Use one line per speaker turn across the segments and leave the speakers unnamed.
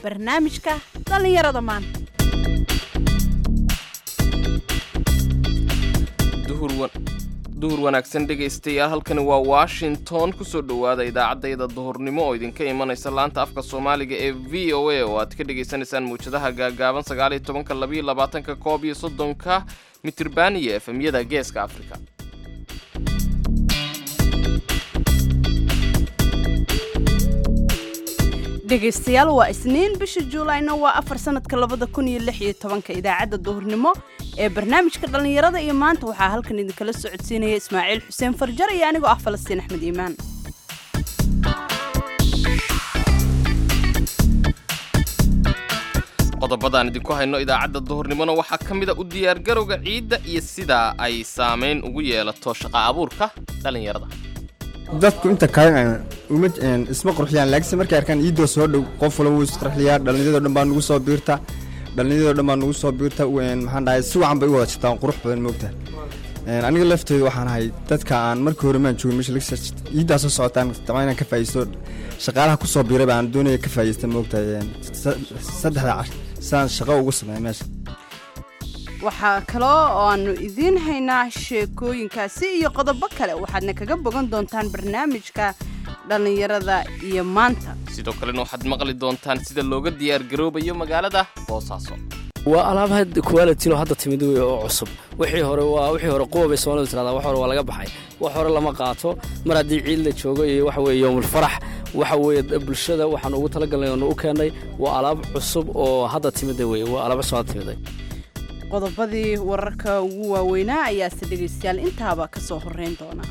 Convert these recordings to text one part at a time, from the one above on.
barnaamijka dhallinyarada maanta
duhur wanaagsan dhegaystayaal halkani waa washington kusoo dhowaada idaacaddayda duhurnimo oo idinka imanaysa laanta afka soomaaliga ee v o a oo aad ka dhagaysanaysaan muwjadaha gaagaaban sagaaliyo tobanka labayo labaatanka koob iyo soddonka mitirban iyo efemyada geeska afrika
dhegaystayaal waa isniin bisha juulayna waa afar sanadka labada kun iyo lix iyo tobanka idaacadda duhurnimo ee barnaamijka dhallinyarada iyo maanta waxaa halkan idinkala socodsiinaya ismaaciil xuseen farjar iyo anigoo ah falastiin axmed iimaan
qodobadaan idinku hayno idaacadda duhurnimona waxaa ka mid a u diyaargarowga ciidda iyo sida ay saamayn ugu yeelato shaqa abuurka dhallinyarada
dadku inta kale uma isma qurxiyaan laakiinse markay arkaan iidoo soo dhow qof walba wuu isqurxiyaa dhallinyadoo dhan baa nugu soo biirta dhallinyadoo dhan baa nugu soo biirta maxaan dhahay si wacan bay u wada jirtaan qurux badan moogta aniga lafteedu waxaan ahay dadka aan markii hore maan joogin meesha iiddaa soo socotaan dabcan inaan ka faa'iisto shaqaalaha ku soo biiray baan doonaya ka faa'iista moogta saddexda cash sidaan shaqo ugu sameeya meesha
waxaa kaloo oo aanu idiin haynaa sheekooyinkaasi iyo qodobo kale waxaadna kaga bogan doontaan barnaamijka dhallinyarada iyo maanta
sidoo kalena waxaad maqli doontaan sida looga diyaargaroobayo magaalada boosaaso
waa alaabaha qualitino hadda timid wey oo cusub wixii hore waa wixii hore quwa bay soomalidu tiradaa wax hore waa laga baxay wax hore lama qaato mar haddii ciid la joogo iyo waxa weeye yowmulfarax waxa weeye bulshada waxaan ugu talagalnay oonu u keennay waa alaab cusub oo hadda timida weye waa alaab cusub hadda timiday
qodobadii wararka ugu waaweynaa ayaase dhegaystayaal intaaba ka soo horreyn doona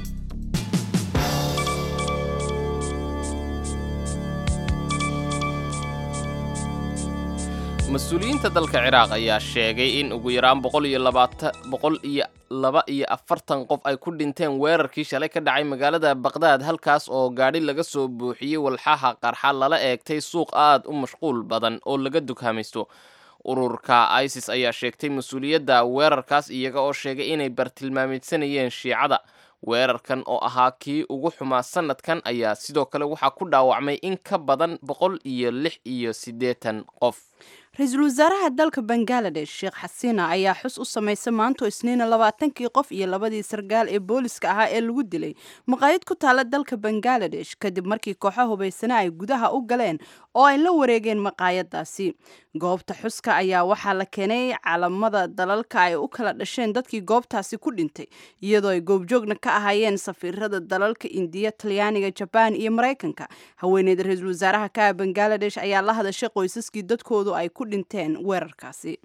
mas-uuliyiinta dalka ciraaq ayaa sheegay in ugu yaraan boqol iyo labaata boqol iyo laba iyo afartan qof ay ku dhinteen weerarkii shalay ka dhacay magaalada baqdaad halkaas oo gaadhi laga soo buuxiyey walxaha qarxa lala eegtay suuq aad u mashquul badan oo laga dukaamaysto ururka isis ayaa sheegtay mas-uuliyadda weerarkaas iyaga oo sheegay inay bartilmaamidsanayeen shiicada weerarkan oo ahaa kii ugu xumaa sanadkan ayaa sidoo kale waxaa ku dhaawacmay in ka badan boqol iyo lix iyo siddeetan qof
ra-iisul wasaaraha dalka bangaladesh sheekh xasiina ayaa xus u samaysay maanto isniina labaatankii qof iyo labadii sargaal ee booliska ahaa ee lagu dilay maqaayad ku taala dalka bangaladesh kadib markii kooxo hubaysana ay gudaha u galeen oo ay la wareegeen maqaayadaasi goobta xuska ayaa waxaa la keenay calamada dalalka ay u kala dhasheen dadkii goobtaasi ku dhintay iyadoo ay goobjoogna ka ahaayeen safiirada dalalka indiya talyaaniga jabaan iyo maraykanka haweeneyda ra-iisul wasaaraha ka bangaladesh ayaa la hadashay qoysaskii dadkoodu ay ku dhinteen weerarkaasi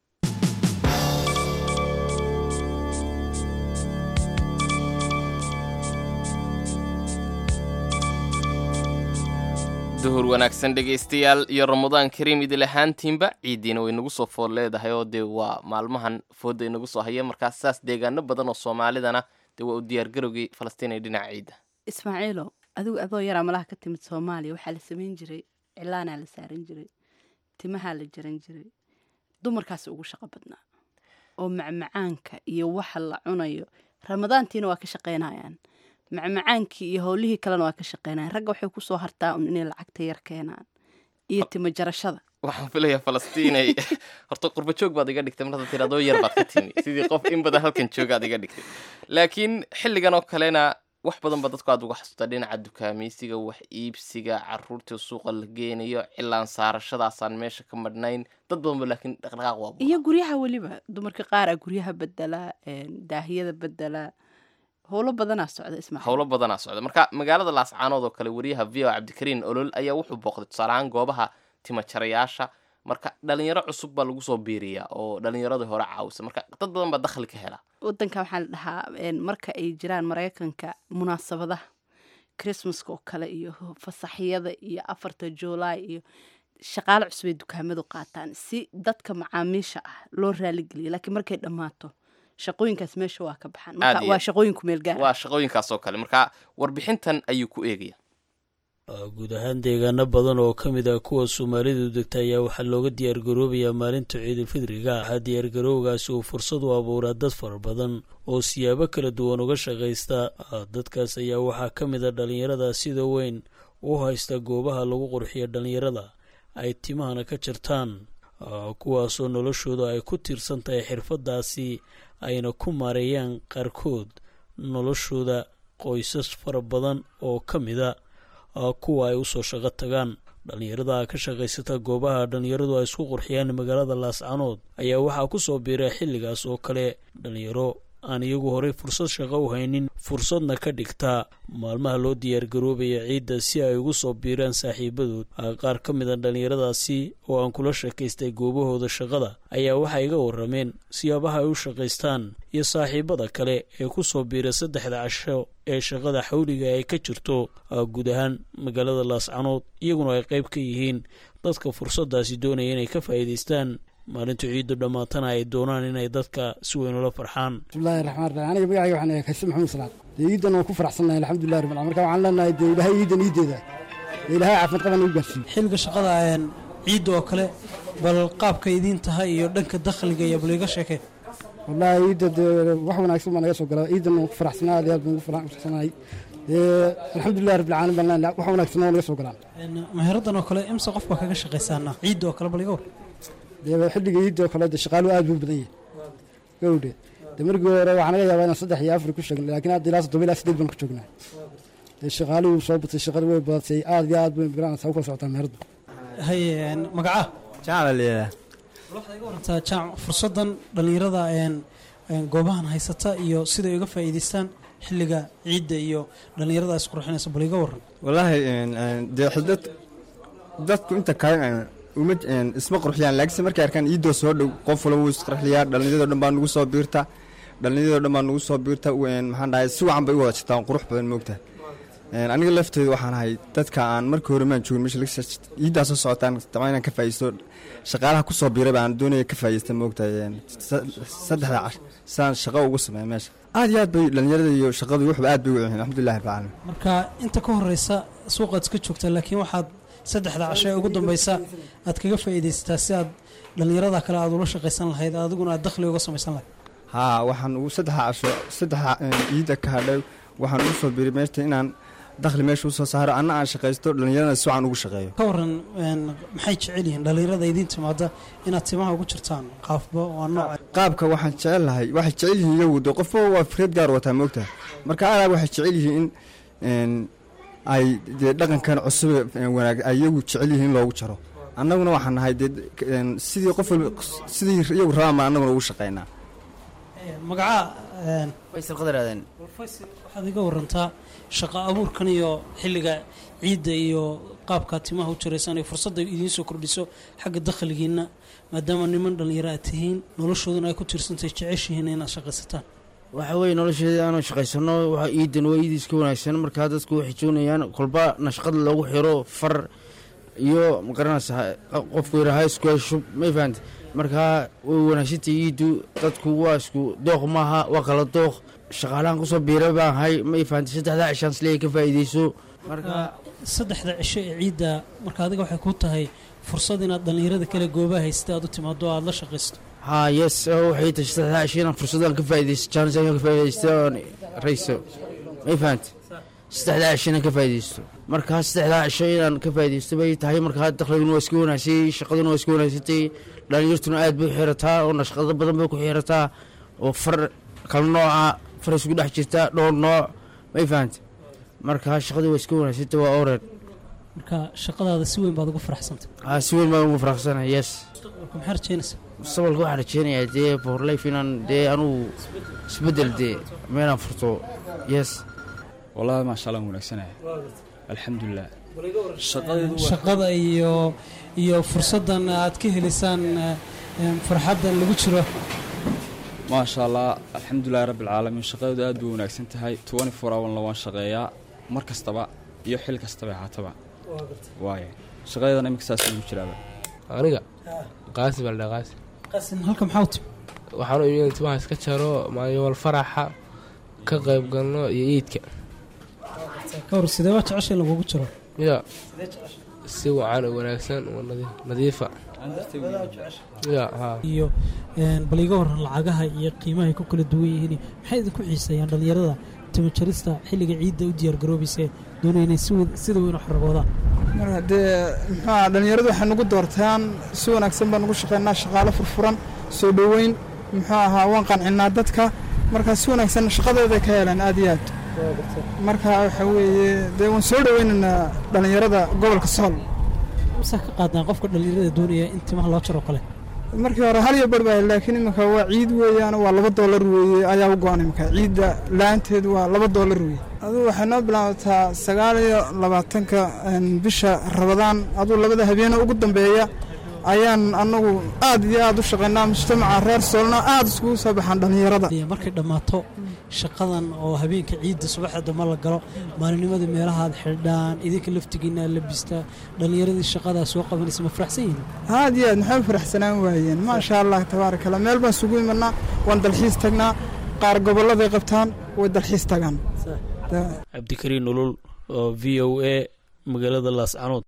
duhur wanaagsan dhegaystayaal iyo ramadaan kariim idil ahaantiinba ciiddiina way nagu soo food leedahay oo dee waa maalmahan foodda inagu soo haya markaas saas deegaano badan oo soomaalidana dee waa u diyaargarowgii falastiin ee dhinaca ciidda
ismaaciilo adigu adoo yaraa malaha ka timid soomaaliya waxaa la samayn jiray cilaanaa la saaran jiray timahaa la jaran jiray dumarkaasi ugu shaqo badnaa oo macmacaanka iyo waxa la cunayo ramadaantiina waa ka shaqaynayaan macmacaankii iyo howlihii kalena waa ka shaqeynayan ragga waxay kusoo hartaa un inay lacagta yar keenaan iyo timo jarashada
waxaan filayaa falastiinay horta qurba joog baad iga dhigtay markaad tiri adoo yar baad ka timi sidii qof in badan halkan joogaad iga dhigtay laakiin xilligan oo kalena wax badan ba dadku aad uga xasuusta dhinaca dukaamaysiga wax iibsiga caruurta suuqa la geenayo cilaan saarashadaasaan meesha ka madhnayn dad badan ba laakiin dhaqdhaqaaq waa
iyo guryaha weliba dumarka qaar a guryaha bedela daahiyada bedela howlo badanaa socda ismaaciil
howlo badanaa socda marka magaalada laascaanood oo kale wariyaha v o cabdikariin olol ayaa wuxuu booqday tusaale ahaan goobaha timajarayaasha marka dhalinyaro cusub baa lagu soo biiriyaa oo dhalinyaradii hore caawisa marka dad badan baa dakhli ka hela
wadanka waxaa la dhahaa marka ay jiraan maraykanka munaasabadaha christmaska oo kale iyo fasaxyada iyo afarta juulaay iyo shaqaale cusubay dukaamadu qaataan si dadka macaamiisha ah loo raaligeliya laakiin markay dhammaato shaqooyinkaas meesha waa ka baxaan marka waa shaqooyinku meel gaar
waa shaqooyinkaas oo kale marka warbixintan ayuu ku eegaya
guud ahaan deegaano badan oo ka mid ah kuwa soomaalidu degta ayaa waxaa looga diyaargaroobayaa maalinta ciidulfidriga waxaa diyaargarowgaasi uu fursad u abuuraa dad fara badan oo siyaabo kala duwan uga shaqaysta dadkaas ayaa waxaa ka mid a dhallinyarada sida weyn u haysta goobaha lagu qurxiya dhallinyarada ay timahana ka jartaan kuwaasoo noloshooda ay ku tiirsan tahay xirfaddaasi ayna ku maareeyaan qaarkood noloshooda qoysas fara badan oo ka mida kuwa ay usoo shaqo tagaan dhallinyarada ka shaqaysata goobaha dhallinyaradu ay isku qurxiyaan magaalada laascanood ayaa waxaa ku soo biiray xilligaas oo kale dhallinyaro aan iyagu horey fursad shaqo u haynin fursadna ka dhigtaa maalmaha loo diyaargaroobaya ciidda si ay ugu soo biiraan saaxiibadood qaar ka mid a dhallinyaradaasi oo aan kula shakaystay goobahooda shaqada ayaa waxay iga warrameen siyaabaha ay u shaqaystaan iyo saaxiibada kale ee ku soo biira saddexda casho ee shaqada xawliga ay ka jirto guud ahaan magaalada laascanood iyaguna ay qayb ka yihiin dadka fursaddaasi doonaya inay ka faa'iidaystaan maalinta ciiddu dhammaatana ay doonaan inay dadka si weyn ula farxaan
bismillahi raxmaan raxiim aniga magacayga waxaan ahay kayse maxamed salaad dee iiddan waan ku faraxsannahay alxamdulillahi rabbil marka waxaan leenahay dee ilaahay iiddan iiddeeda dee ilaahay caafimaad qaban u gaarsiiyo
xilliga shaqada ciidda oo kale bal qaabka idiin tahay iyo dhanka dakhliga iyo bal iga sheekeen
wallaahi iidda dee wax wanaagsan baa naga soo gala iiddan waan ku faraxsanaa aad iyo aad baan ugu faraxsanahay dee alxamdulillahi rabbil caalamiin baan leenahay wax wanaagsan oo naga soo galaan
meheraddan oo kale imse qof baa kaga shaqaysaana ciidda oo kale bal iga war
dee xilliga iidda oo kale de shaqaaluhu aad buu badan yahay gowdhe dee markii hore waxaa naga yaabaa inaan saddex iyo afar ku sheegna laakiin hadda ilaa toddoba ilaa sideed baan ku joognaa dee shaqaaluhu soo batay shaqada way badatay aad iyo aad bay garanaysaa u kala socotaa meheradu
haye magacaa
jacala leeyahay
waxaad iga warantaa jaac fursaddan dhallinyarada goobahan haysata iyo siday uga faa'iidaystaan xilliga ciidda iyo dhallinyarada is qurxinaysa bal iga waran
wallaahi dee dad dadku inta kale uma isma qurxiyaan laakiinse markay arkaan iidoo soo dhow qof walba wuu isqurxiyaa dhallinyadoo dhan baa nugu soo biirta dhallinyadoo dhan baa nugu soo biirta maxaan dhahay si wacan bay u wada jirtaan qurux badan moogta aniga lafteedu waxaan ahay dadka aan markii hore maan joogin meesha iiddaa soo socotaan dabcan inaan ka faa'iisto shaqaalaha ku soo biiray baan doonaya ka faa'iista moogta saddexda cash sidaan shaqo ugu sameeya meesha aad iyo aad bay dhallinyarada iyo shaqadu waxba aad bay u yihiin alxamdulillahi rabbil caalamiin
marka inta ka horeysa suuqaad iska joogtaa laakiin waxaad saddexda casho ee ugu dambaysa aad kaga faa'iidaysataa si aad dhallinyarada kale aad ula shaqaysan lahayd adiguna aad dakhli uga samaysan lahayd
haa waxaan ugu saddexa casho saddexa iidda ka hadhay waxaan ugu soo biiray meeshta inaan dakhli meesha usoo saaro anna aan shaqaysto dhallinyarada si wacan ugu shaqeeyo
ka waran maxay jecel yihiin dhallinyarada idiin timaada inaad timaha ugu jirtaan qaafba waa nooca
qaabka waxaan jecel lahay waxay jecel yihiin iyagu de qofba waa fikrad gaar wataa moogta marka adaa waxay jecel yihiin in ay dee dhaqankan cusub wanaag ay iyagu jecel yihiin in loogu jaro annaguna waxaan nahay dee sidii qof walba sidii iyagu rabaan baan annaguna ugu shaqaynaa
magacaa
faysal qadar aadan
waxaad iga warantaa shaqo abuurkan iyo xilliga ciidda iyo qaabkaa timaha u jiraysaan iyo fursadda idiin soo kordhiso xagga dakhligiinna maadaama niman dhallinyaro aad tihiin noloshooduna ay ku tiirsantahay jeceshihiin inaad shaqaysataan
waxa weeye nolosheeda aanu shaqaysano waxa iidan waa iid iska wanaagsan markaa dadku waxay joonayaan kolba nashqad loogu xiro far iyo magaranaysa qofku yaraha isku heshub may fahanta markaa way wanaagsantay iiddu dadku waa isku dooq maaha waa kala dooq shaqaalahan kusoo biira baan ahay may fahantay saddexdaa cishaan slee ka faa'iidayso marka
saddexda cisho ee ciidda marka adiga waxay ku tahay fursad inaad dhallinyarada kale goobaha haysta aad u timaado o aad la shaqaysto
haa yes waxay tahay saddexdaa cisho inaan fursadaan ka faa'iidaysto jaanis aan ka faa'iidaysto oon rayso may fahantay saddexdaa cisho inaan ka faa'iidaysto markaa saddexdaa cisho inaan ka faa'iidaysto bay tahay markaa dakhliguna waa iska wanaagsay shaqaduna waa iska wanaagsantay dhallinyartuna aad bay u xirataa oo nashqado badan bay ku xirataa oo far kala nooca far isku dhex jirta dhowr nooc may fahantay markaa shaqadii waa iska wanaagsantay waa oren
marka shaqadaada si weyn baad ugu faraxsantay
haa si weyn baan ugu faraxsanahay yes
marka maxaa rajeynaysaa
mustaqbalka waxaan rajeynayaa dee for life inaan dee anugu isbeddel dee meelaan furto yes
wallahi maasha allah wanaagsanaya alxamdulilah
shaqada iyo iyo fursaddan aad ka helaysaan farxaddan lagu jiro
maasha allah alxamdulilahi rabbi alcaalamiin shaqadeedu aad bay wanaagsan tahay twenty four hourna waan shaqeeyaa mar kastaba iyo xil kastaba haataba waaya shaqadeedana iminka saas ugu jiraaba
aniga qaasi baa ladhaa qaasi
qasin halka maxaa u timi
waxaan u imid timaha iska jaro maayowal faraxa ka qayb galno iyo iidka
ka hor sidee baa jecesha in lagugu jiro
ya si wacan oo wanaagsan oo nadiifa ya haa
iyo bal iga waran lacagaha iyo qiimahay ku kala duwan yihiin maxay idinku xiiseeyaan dhallinyarada timo jarista xilliga ciidda u diyaar garoobaysa doonaya inay sida weyn u xaragoodaan
marka dee muxuuaha dhallinyaradu waxay nagu doortaan si wanaagsan baan ugu shaqaynaa shaqaalo furfuran soo dhoweyn muxuu ahaa waan qancinnaa dadka marka si wanaagsan shaqadooday ka helaan aad iyo aad marka waxa weeye dee waan soo dhoweynaynaa dhallinyarada gobolka sool
masaa ka qaadaan qofka dhallinyarada doonaya in timaha loo jaro kale
markii hore hal iyo bar baa laakiin iminka waa ciid weeyaan waa laba doolar weeye ayaa u go-an iminka ciidda la-aanteed waa laba doolar weeye aduu waxay noo bilaabataa sagaal iyo labaatanka bisha rabadaan aduu labada habeene ugu dambeeya ayaan anagu aad iyo aad u shaqaynaa mujtamaca reer soolna aad iskugu soo baxaan dhallinyarada
markay dhammaato shaqadan oo habeenka ciidda subaxda dambe la galo maalinimada meelahaad xidhaan idinka laftigiina labistaa dhallinyaradii shaqadaa soo qabanaysa ma faraxsan yihiin
aad iyo aad maxay faraxsanaan waayeen maasha allah tabaaraka allah meel baan isugu imanaa waan dalxiis tagnaa qaar gobolladay qabtaan way dalxiis tagaan
cabdikariin ulul oo v o a magaalada laascanood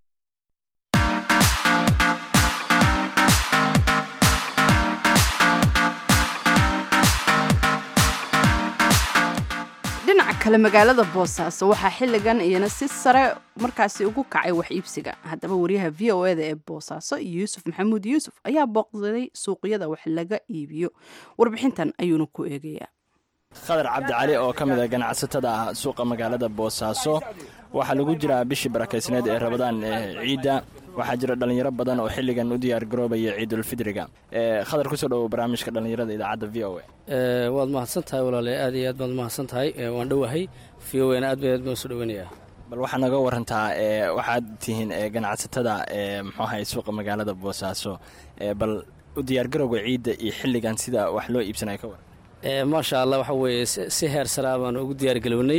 dhinaca kale magaalada boosaaso waxaa xilligan iyana si sare markaasi ugu kacay wax iibsiga haddaba wariyaha v o eda ee boosaaso yuusuf maxamuud yuusuf ayaa booqsaday suuqyada wax laga iibiyo warbixintan ayuuna ku eegayaa
khadar cabdi cali oo ka mid a ganacsatada ah suuqa magaalada boosaaso waxaa lagu jiraa bishii barakaysneed ee rabadaan ciidda waxaa jira dhallinyaro badan oo xilligan u diyaar garoobaya ciidulfidriga khadar kusoo dhowo barnaamijka dhallinyarada idaacadda v o
a waad mahadsan tahay walaale aad iyo aad baad mahadsan tahay waan dhowahay v o na aad ba aad baan soo dhoweynayaa
bal waxaa naga warantaa waxaad tihiin ganacsatada muxuu ahay suuqa magaalada boosaaso bal u diyaargarowga ciidda iyo xilligan sida wax loo iibsanaya ka waran
maasha allah waxa weeye si heer saraa baan ugu diyaargalownay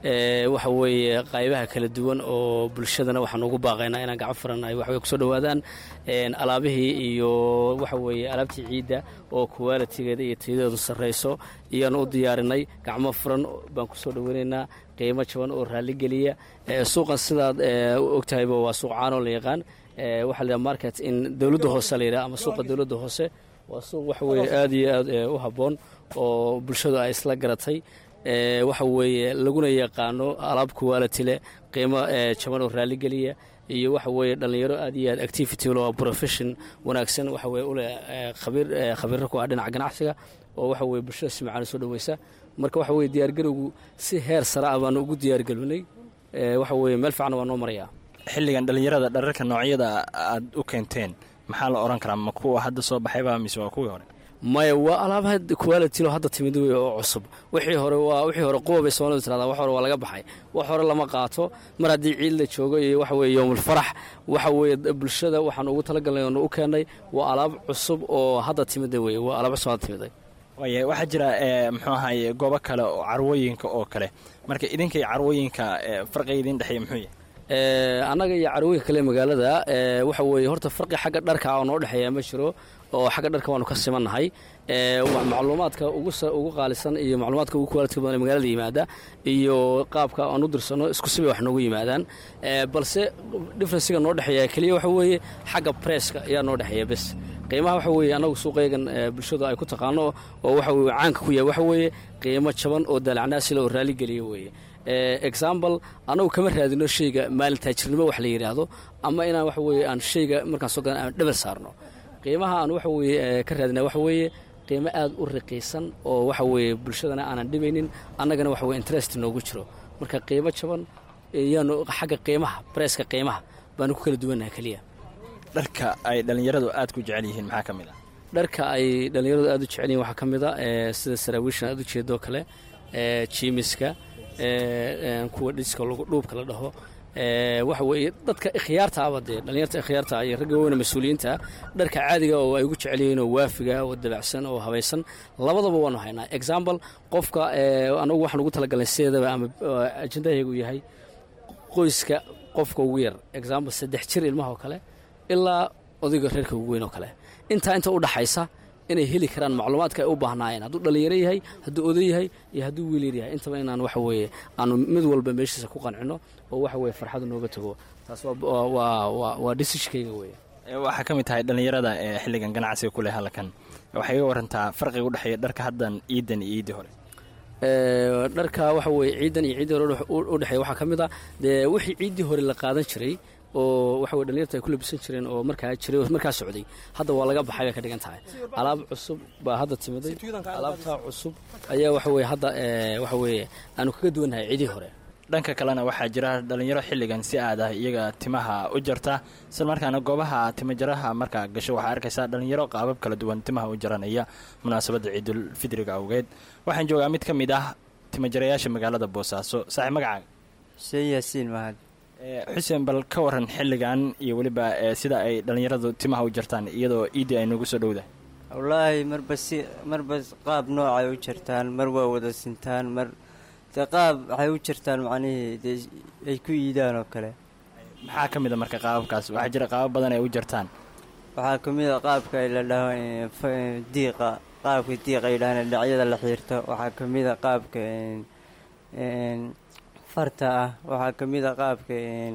waxa weeye qaybaha kala duwan oo bulshadana waxaan ugu baaqaynaa inaan gacan furan ay waxway kusoo dhowaadaan alaabihii iyo waxa weeye alaabtii ciidda oo kuwaalitigeeda iyo tayadeedu sarrayso iyaan u diyaarinay gacmo furan baan kusoo dhoweynaynaa qiimo jaban oo raalligeliya suuqan sidaad ogtahayba waa suuq caanoo la yaqaan waxaa la yidhaha market in dowladda hoose la yidhaha ama suuqa dowladda hoose waa suuq waxa weeye aad iyo aad u habboon oo bulshadu ay isla garatay waxa weeye laguna yaqaano alaab kuwaaliti leh qiimo jaban oo raalligeliya iyo waxa weeye dhallinyaro aad iyo aad activity lo profession wanaagsan waxa weye uleh khabiir khabiirro ku ah dhinaca ganacsiga oo waxa weye bulshada si macaan soo dhoweysa marka waxa weye diyaargarowgu si heer sare ah baanu ugu diyaargelunay waxa weye meel fiican waa noo marayaa
xilligan dhallinyarada dhararka noocyada aad u keenteen maxaa la odhan karaa ma kuwa hadda soo baxayba mise waa kuwii hore
maya waa alaabaha qualitilo hadda timid wey oo cusub wixii hore waa wixii hore quwa bay soomalidu tirahdaa wax hore waa laga baxay wax hore lama qaato mar haddii ciid la joogo iyo waxa weeye yowmulfarax waxa weeye bulshada waxaan ugu talagalnay oonu u keennay waa alaab cusub oo hadda timida weye waa alaab cusub hadda timiday
waaya waxaa jira muxuu ahaye goobo kale oo carwooyinka oo kale marka idinkay carwooyinka farqiga idin dhexeeya muxuu yahay
annaga iyo carwooyinka kale magaalada waxa weeye horta farqi xagga dharka oo noo dhexeeya ma jiro oo xagga dharka waanu ka simannahay macluumaadka ugu qaalisan iyo macluumaadka ugu kuwaalidka badan ee magaalada yimaada iyo qaabka aan u dirsanno isku sibay wax noogu yimaadaan balse differensiga noo dhexeeya keliya waxa weeye xagga presska ayaa noo dhexeeya bes qiimaha waxa weeye annagu suuqaygan bulshadu ay ku taqaano oo waxa weye caanka ku yahay waxa weeye qiimo jaban oo daalacnaasila oo raalligeliya weeye example annagu kama raadino shayga maalin taajirnimo wax la yidhaahdo ama inaan waxa weeye aan shayga markaan soo gadan aan dhebel saarno qiimaha aan waxa weeye ka raadina waxa weeye qiimo aad u raqiisan oo waxa weeye bulshadana aanan dhibaynin annagana waxa weye interest noogu jiro marka qiimo jaban iyaanu xagga qiimaha bareeska qiimaha baanu ku kala duwannaha keliya
dharka ay dhallinyaradu aad ku jecel yihiin maxaa ka mid ah
dharka ay dhallinyaradu aad u jecel yihin waxaa ka mid a sida saraawiishan aad u jeedoo kale jiimiska kuwa dhiska dhuubka la dhaho waxa weeye dadka ikhyaarta aba dee dhallinyarta ikhyaarta iyo ragga weyna mas-uuliyiinta dharka caadiga oo ay ugu jecel yihiin oo waafiga oo dabacsan oo habaysan labadaba waanu haynaa example qofka anagu waxaan ugu talagalnay sideedaba ama ajendahaygu yahay qoyska qofka ugu yar example saddex jir ilmaha oo kale ilaa odayga reerka ugu weyn oo kale intaa inta u dhaxaysa inay heli karaan macluumaadka ay u baahnaayeen hadduu dhallinyaro yahay hadduu oday yahay iyo hadduu wiil yar yahay intaba inaan waxa weeye aanu mid walba meeshiisa ku qancino oo waxa weye farxadu nooga tago taas waa dhisishkayga weye
waxaa ka mid tahay dhallinyarada ee xilligan ganacsiga ku leh halkan waxay iga warantaa farqiga u dhexeeya dharka haddan ciidan iyo ciiddii hore
dharka waxa weye ciidan iyo ciiddii hore u dhexeeya waxaa ka mid a dee wixii ciiddii hore la qaadan jiray oo waxa weye dhalinyarta ay ku labisan jireen oo markaa jiray oo markaa socday hadda waa laga baxay bay ka dhigan tahay alaab cusub baa hadda timiday alaabtaa cusub ayaa waxa weye hadda ee, waxa weeye aanu kaga duwannahay cidii hore
dhanka kalena waxaa jira dhalinyaro xilligan si aad ah iyaga timaha u jarta isla markaana goobaha timajaraha markaa gasho waxaa arkaysaa dhalinyaro qaabab kala duwan timaha u jaranaya munaasabadda ciidul fidriga awgeed waxaan joogaa mid ka mid ah timajarayaasha magaalada boosaaso saaxiib magacaaga
xuseen yaasiin mahad
Ee, xuseen bal ka waran xilligan iyo weliba ee, sida ay dhalinyaradu timaha u jartaan iyadoo iidii ay nagu soo dhowdahay
wallaahi marba si marba qaab noocay u jartaan mar waa wada sintaan mar dee qaab waxay u jartaan macnihii dee ay ku iidaan oo kale
maxaa ka mid a marka qaababkaas waxaa jira qaabab badan ay u jartaan
waxaa ka mid a qaabka ay la dhaho eh, fa- eh, diiqa qaabka diiqa ay dhahaan dhacyada la xiirto waxaa ka mid a qaabka een- een farta ah waxaa ka mid a qaabka een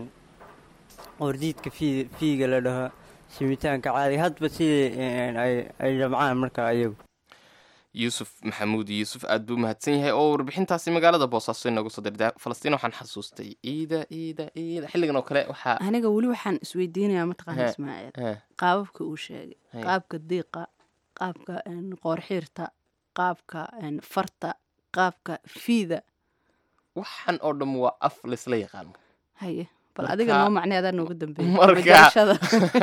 ordiidka fii fiiga la dhaho simitaanka caadiga hadba sidii een, ay ay dhamcaan marka ayagu
yuusuf maxamuud yuusuf aad buu mahadsan yahay oo warbixintaasi magaalada boosaaso inoogu soo dirda falastiin waxaan xasuustay ciida ciida ciida xilligan oo kale waxaa
aniga weli waxaan isweydiinayaa mataqaana
He,
ismaaciil
he.
qaababka uu sheegay
He.
qaabka diiqa qaabka een, qoorxiirta qaabka een, farta qaabka fiida
waxaan oo dhan waa af laysla yaqaan
haye bal
Marka-
adiga noo macnay adaa nooga dambeeyay
marka
majarashada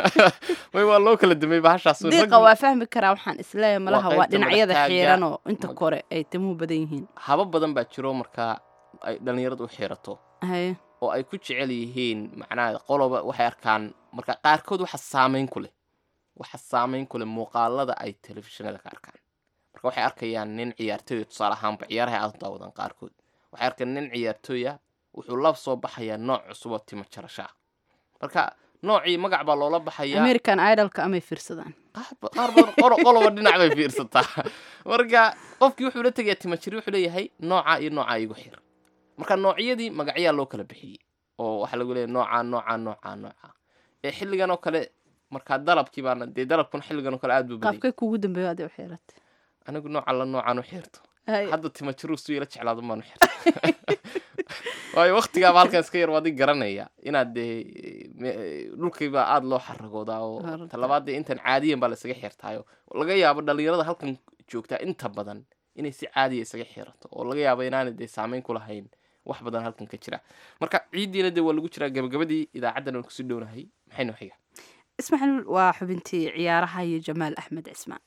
way waa loo kala dambeeyey bahashaas
diiqa waa fahmi karaa waxaan isleeyahay malaha waa
qaybta
dhinacyada
madaxtaaga,
xiiran oo inta
mag-
kore ay timuhu badan yihiin
haba badan baa jiro markaa ay dhalinyaradu u xiirato
haye
oo ay ku jecel yihiin macnaha qoloba waxay arkaan marka qaarkood waxa saameyn ku leh waxa saameyn ku leh muuqaalada ay telefishinada ka arkaan marka waxay arkayaan nin ciyaartooy tusaale ahaanba ciyaaraha aad u daawadaan qaarkood waxay arkaan nin ciyaartooya wuxuu la soo baxayaa nooc cusub oo timo jarasho ah marka noocii magac baa loola baxayaa
american idolka amay fiirsadaan
qaar badan qolo- qoloba dhinac bay fiirsataa marka qofkii wuxuu la tegayaa timajiri wuxuu leeyahay noocaa iyo noocaa igu xir marka noocyadii magacyaa loo kala bixiyey oo waxaa lagu leeyahay noocaa noocaa noocaa noocaa ee xilligan oo kale markaa dalabkii baana dee dalabkuna xilligan oo kale aad buu badayay
qaabkay kugu dambeeyo aday u xiiratay
anigu nooca la noocaan u xirto
Haye.
hadda timajiru suu ila jeclaado maan u xirta waayo waktigaaba halkan iska yar waadi garanaya inaad dee me- dhulkiibaa aada loo xaragoodaa oo
Horta.
talabaad dee intan caadiyan baa la isaga xirtaayo laga yaabo dhalinyarada halkan joogtaa inta badan inay si caadiya isaga xirato oo laga yaabo inaanay dee saameyn ku lahayn wax badan halkan ka jira marka ciiddiina dee waa lagu jiraa gabagabadii idaacaddan aan kusii dhownahay maxay noo xiga
ismaaciil waa xubintii ciyaaraha iyo jamaal axmed cismaan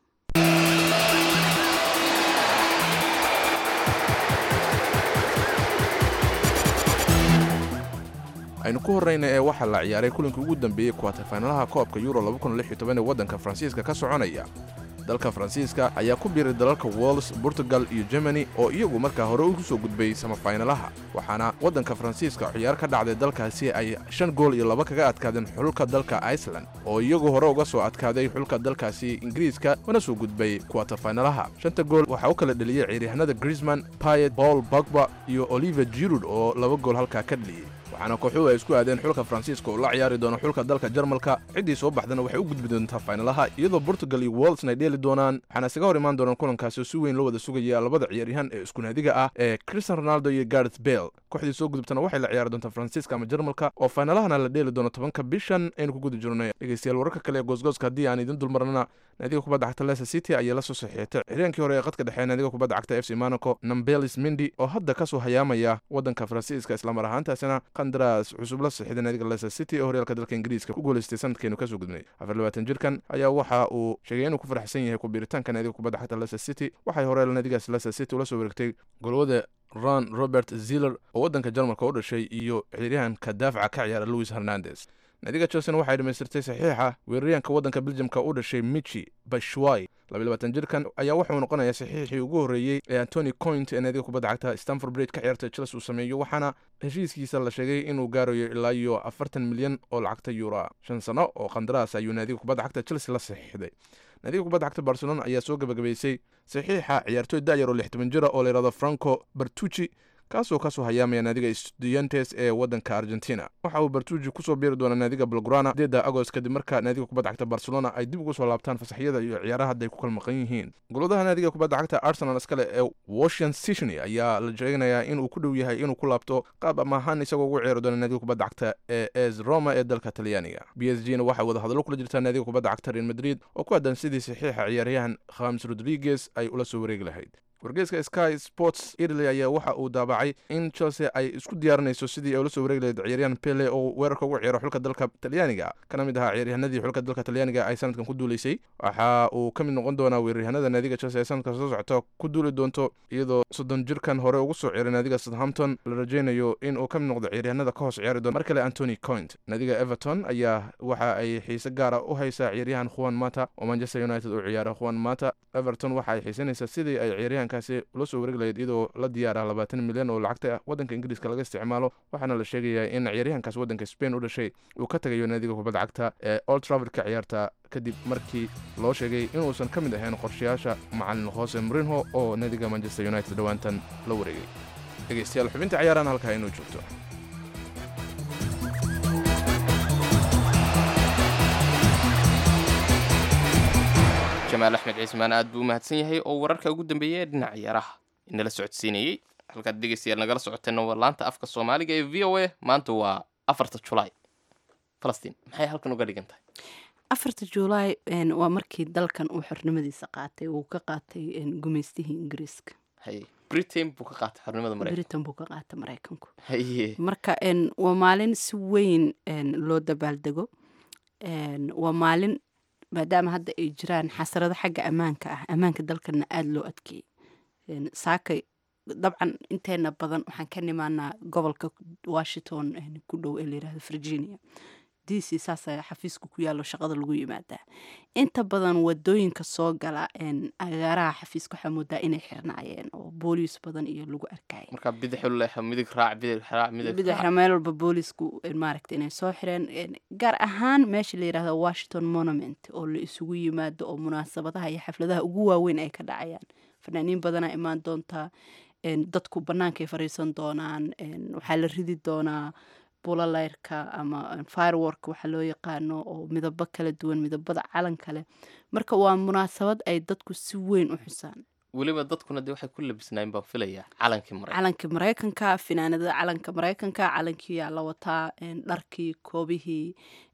aynu ku horrayna ee waxaa la ciyaaray kulinkii ugu dambeeyey kuwatafaynalaha koobka yuro ee waddanka faransiiska ka soconaya dalka faransiiska ayaa ku biiray dalalka wales portugal iyo germany oo iyagu markaa hore ugu soo gudbay samafaynalaha waxaana waddanka faransiiska ciyaar ka dhacday dalkaasi ay shan gool iyo laba kaga adkaadeen xulka dalka iceland oo iyagu hore uga soo adkaaday xulka dalkaasi ingiriiska wana soo gudbay kuwatafaynalaha shanta gool waxaa u kala dheliyey ciyaaryahanada grisman payet paul bogba iyo oliver jirud oo laba gool halkaa ka dheliyey waxaana kooxuhu ay isku aadeen xulka faransiiska oo la ciyaari doono xulka dalka jarmalka ciddii soo baxdana waxay u gudbi doontaa faynalaha iyadoo portugal iyo walesna ay dheeli doonaan waxaana isaga hor imaan doonaan kulankaasi oo si weyn loo wada sugaya labada ciyaaryahan ee isku naadiga ah ee cristian ronaldo iyo gareth bale kooxdii soo gudubtana waxay la ciyaari doontaa faransiiska ama jarmalka oo faynalahana la dheeli doono tobanka bishan aynu ku guda jirnay dhegeystayaal wararka kale ee goosgooska haddii aan idin dulmarnana naadiga kubadda cagta leicester city ayaa la soo saxiixatay xireenkii hore ee qadka dhexe naadiga kubadda cagta f c monaco nambelis mindi oo hadda kasoo hayaamaya waddanka faransiiska islamar ahaantaasina qandaraas cusub la saxiixday naadiga leicester city ee horyaalka dalka ingiriiska ku guuleystay sanadkeenu kasoo gudbnay afar labaatan jirkan ayaa waxa uu sheegay inuu ku faraxsan yahay ku biiritaanka naadiga kubadda cagta leicester city waxay hore naadigaas leicester city ula soo wareegtay golwada ron robert ziller oo waddanka jarmalka u dhashay iyo ciyaaryahanka daafaca ka ciyaara louis hernandes naadiga chelsea waxay dhamaystirtay saxiixa weeraryahanka waddanka beljamka u dhashay michi bashwai jirkan ayaa wuxuu noqonayaa saxiixii ugu horreeyey ee antony coint ee naadiga kubadda cagta stanford bridge ka ciyaarta chelsea uu sameeyo waxaana heshiiskiisa la sheegay inuu gaarayo ilaa iyo afartan milyan oo lacagta yuura shan sano oo qandaraas ayuu naadiga kubadda cagta chelsea la saxiixday naadiga kubadda cagta barcelona ayaa soo gabagabaysay saxiixa ciyaartooy da'yar oo lixtoban jira oo layidhahdo franco bartucci kaasoo kasoo hayaamaya naadiga estudiantes ee waddanka argentina waxa uu bartuuji kusoo biiri doonaa naadiga blograna sideeda agost kadib marka naadiga kubadda cagta barcelona ay dib ugu soo laabtaan fasaxyada iyo ciyaaraha hadday ku kala maqan yihiin goladaha naadiga kubadda cagta arsenal iskale ee washington sydney ayaa la sheeganayaa inuu ku dhow yahay inuu ku laabto qaab ama ahaan isagoo ugu ciyaari doona naadiga kubadda cagta ee es roma ee dalka talyaaniga b s g na waxay wada hadallo kula jirtaa naadiga kubadda cagta real madrid oo ku aadan sidii saxiixa ciyaaryahan khamis rodriguez ay ula soo wareegi lahayd wargeyska sky sports italy ayaa waxa uu daabacay in chelsea ay isku diyaarinayso sidii ay ula soo wareegi lahayd ciyaaryahan pele oo weerarka ugu ciyaaro xulka dalka talyaaniga kana mid ahaa ciyaaryahanadii xulka dalka talyaaniga ay sanadkan ku duuleysay waxa uu ka mid noqon doonaa weeraryahanada naadiga chelsea ee sanadka soo socota ku duuli doonto iyadoo soddon jirkan hore ugu soo ciyaray naadiga southampton la rajaynayo in uu ka mid noqdo ciyaaryahanada ka hoos ciyaari doona mar kale antony coint naadiga everton ayaa waxa ay xiise gaara u haysaa ciyaaryahan juan mata oo manchester united uu ciyaaro juan mata everton waxa ay xiisanaysaa sidii ay ciyaaryahankaasi ula soo wareegi lahayd iyadoo la diyaara labaatan milyan oo lacagta waddanka ingiriiska laga isticmaalo waxaana la sheegayaa in ciyaaryahankaas waddanka spain u dhashay uu ka tagayo naadiga kubadda cagta ee old travel ka ciyaarta kadib markii loo sheegay inuusan ka mid ahayn qorshayaasha macalin hoose mrinho oo naadiga manchester united dhowaantan la wareegay dhegeystayaal xubinta ciyaaraan halkaa inuu joogto
jamaal axmed ciismaan aad buu u mahadsan yahay oo wararka ugu dambeeyay ee dhinaca ciyaaraha inala socodsiinayey halkaad dhegeystayaal nagala socoteenna waa laanta afka soomaaliga ee v o a maanta waa afarta julaay falastiin maxay halkan uga dhigan tahay
afarta juulaay waa markii dalkan uu xornimadiisa qaatay uu ka qaatay gumaystihii ingiriiska
haye britain buu ka qaatay xornimada mareykan
britain buu ka qaatay maraykanku
haye
marka waa maalin si weyn loo dabaaldego waa maalin maadaama hadda ay jiraan xasarado xagga ammaanka ah ammaanka dalkana aada loo adkeeyey saakay dabcan inteena badan waxaan ka nimaanaa gobolka washington ku dhow ee layirahdo virginia d c saasa xafiiska ku yaallo shaqada lagu yimaadaa inta badan wadooyinka soo gala agaaraha xafiiska waxaa moodaa inay xirnaayeen oo booliis badan iyo lagu arkaya
marka bidixu leexa midig raac bidix raac midig
bidixna meel walba boolisku maaragta inay soo xireen gaar ahaan meesha la yirahdo washington monument oo la isugu yimaado oo munaasabadaha iyo xafladaha ugu waaweyn ay ka dhacayaan fanaaniin badanaa imaan doontaa dadku bannaankay fariisan doonaan waxaa la ridi doonaa bulaleyrka ama firework waxaa loo yaqaano oo midabo kala duwan midabada calan kale marka waa munaasabad ay dadku si weyn u xusaan
weliba dadkuna dee waxay ku labisnaayeen baan filayaa calankii maraykan
calankii maraykanka finaanada calanka maraykanka calankii yaa la wataa dharkii koobihii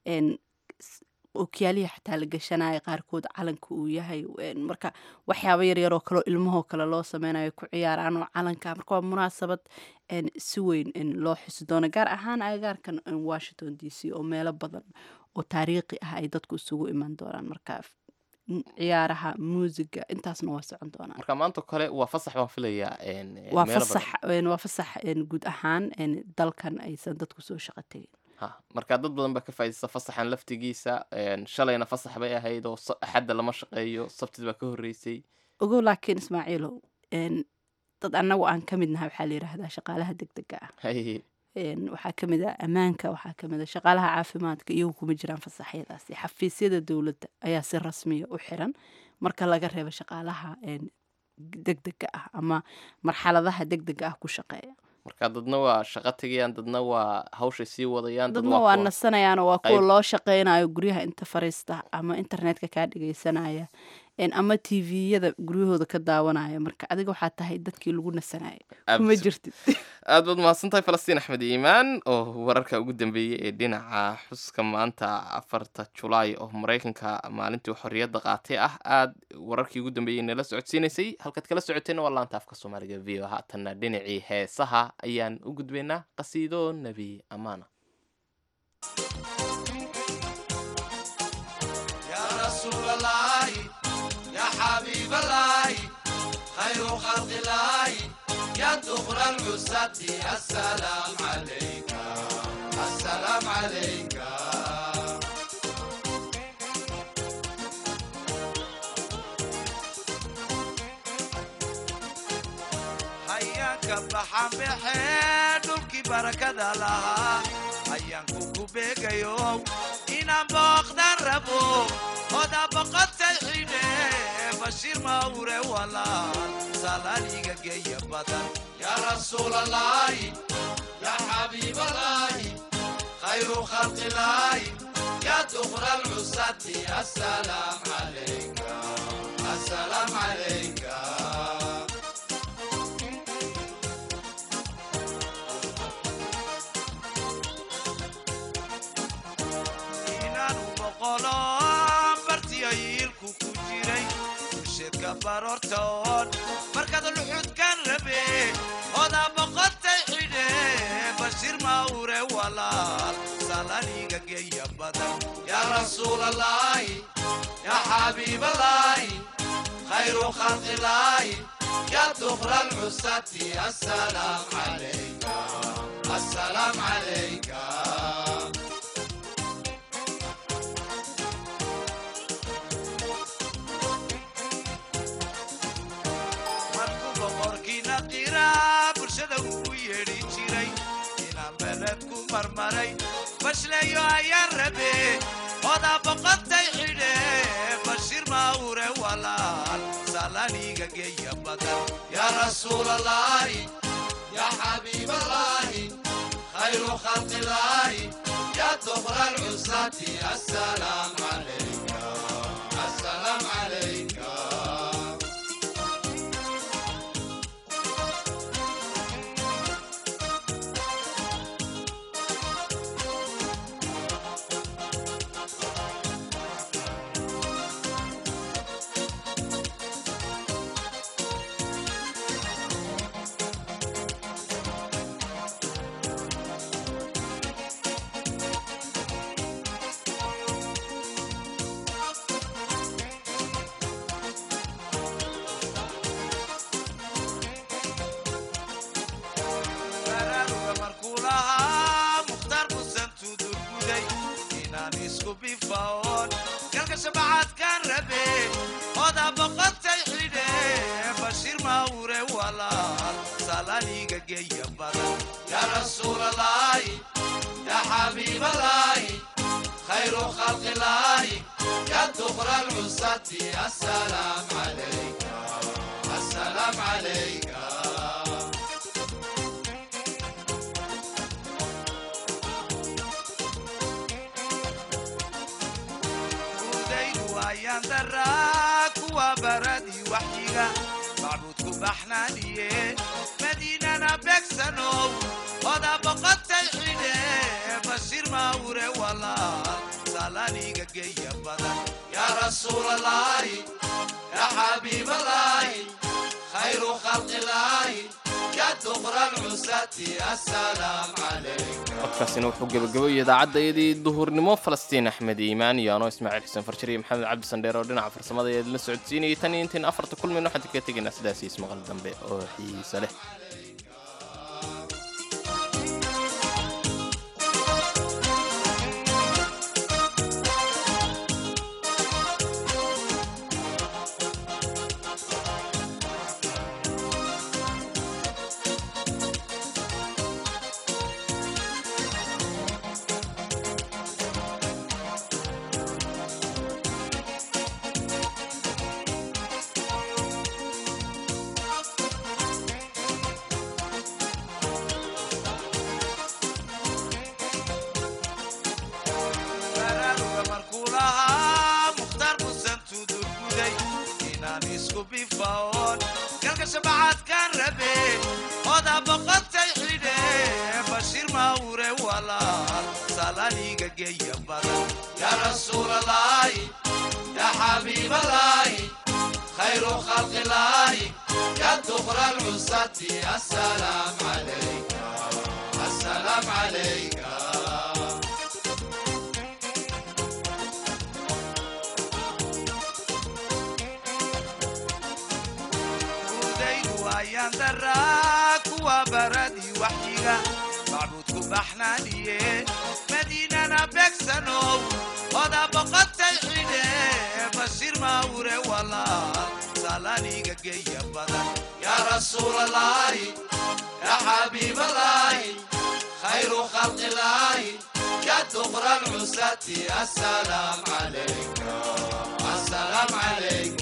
okyaalihii xataa la gashanaya qaarkood calanka uu yahay marka waxyaabo yaryaroo kaleo ilmahoo kale loo sameynayo ku ciyaaraan oo calanka marka waa munaasabad si weyn loo xusi doono gaar ahaan agagaarkan washington d c oo meelo badan oo taariikhi ah ay dadku isugu iman doonaan marka ciyaaraha muusiga intaasna waa socon doonaan
marka maanta kale waa fasax baan filayaa
waa fasax waa fasax guud ahaan dalkan aysan dadku soo shaqo tegin
marka dad badan baa ka faaidaysta fasaxan laftigiisa shalayna fasax bay ahayd oo axadda lama shaqeeyo sabtid baa ka horreysay
ogow laakiin ismaaciilow dad annagu aan ka midnaha waxaa la yidhaahdaa shaqaalaha deg dega ah waxaa ka mid ah ammaanka waxaa ka mid ah shaqaalaha caafimaadka iyagu kuma jiraan fasaxyadaasi xafiisyada dowladda ayaa si rasmiya u xiran marka laga reebo shaqaalaha deg dega ah ama marxaladaha deg dega ah ku shaqeeya
marka dadna waa shaqo tegayaan dadna waa hawshay sii wadayaan
dadna waa nasanayaanoo waa kuwa loo shaqeynayo guryaha inta fariista ama internetka kaa dhegeysanaya ama t v-yada guryahooda ka daawanaya marka adiga waxaa tahay dadkii lagu nasanaya kuma jirtid
aad baad mahadsan tahay falastiin axmed iimaan oo wararka ugu dambeeyey ee dhinaca xuska maanta afarta julaay oo maraykanka maalintii xorriyadda qaatay ah aad wararkii ugu dambeeyey nala socodsiinaysay halkaad kala socoteenna waa laanta afka soomaaliga v o haatanna dhinacii heesaha ayaan u gudbaynaa qasiido nebi amaana
حبيب الله خير خلق الله يا دخل العزة السلام عليك السلام عليك حياك بحم بحيدك بركة لها حياك كوبيك يوم إنا بقدر ربو هذا بقد سيحيني بشير ما وري ولا سالانيغا جاي بدن يا رسول الله يا حبيب الله خير خلق الله يا دخر العصاة السلام عليك السلام عليك inaanu boqolo bartiyayiilku ku jiray bulsheedka baroortoon markaad luxudkan rabe odaa boqotay xidhe bashir mawre walaal salaniga geeya badan yaa rasuul allaahi yaa xabiib allaahi khayru khalqi illaahi yaa dukra alcusati assalaam calayka assalaam calayka markuu boqorkiina qiraa bulshada ugu yeedhi jiray inaan beled ku marmaray bashleeyo ayaan rabe odaa boqotay xidhe bashir mawre walaal salaniga geeya badan yaa rasuul allaahi yaa xabiib allaahi khayru khalqi illaahi yaa dukra alcusati assalaam calayka assalaam calayka baraaruga markuu lahaa mukhtaar musan tudurguday inaan isku bifaoon galka shabacaadkaan rabe odaa boqotay xidhe bashir mawre walaal salaniga geeya badan yaa rasuul allaahi yaa xabiib allaahi khayru khalqi illaahi yaa dukra alcusati assalaam calayka assalaam calayka udaydu ayaan daraa kuwa baradii waxyiga macbuudku baxnaaniye madiinana beegsanow odaa boqotay xidhe bashir mawre walaal salaniga geeya badan yaa rasuul allaahi yaa xabiib allaahi khayru khalqi illaahi yaa dukra alcusati assalaam calayka
codkaasina wuxuu gebagaboyay idaacaddaydii duhurnimo falastiin axmed iimaan iyo anoo ismaaciil xuseen farjir iyo maxamed cabdi sandheer oo dhinaca farsamada ee la socodsiinayay tan iyo intiin afarta kulmin waxaan kaga tegaynaa sidaas iyo ismaqal dambe oo xiiso leh
baraaruga markuu lahaa mukhtaar musan tudurguday inaan isku bifaoon galka shabacaadkaan rabe odaa boqotay xidhe bashir mawre walaal salaniga geeya badan yaa rasuul allaahi yaa xabiib allaahi khayru khalqi illaahi yaa dukra alcusati assalaam calayka assalaam calayka udaydu ayaan daraa kuwa baradii waxyiga macbuudku baxnaaniye madiinana beegsanow odaa boqotay xidhe bashir mawre walaal salaniga geeya badan yaa rasuul allaahi yaa xabiib allaahi khayru khalqi illaahi yaa dukra alcusati assalaam calayka assalaam calayka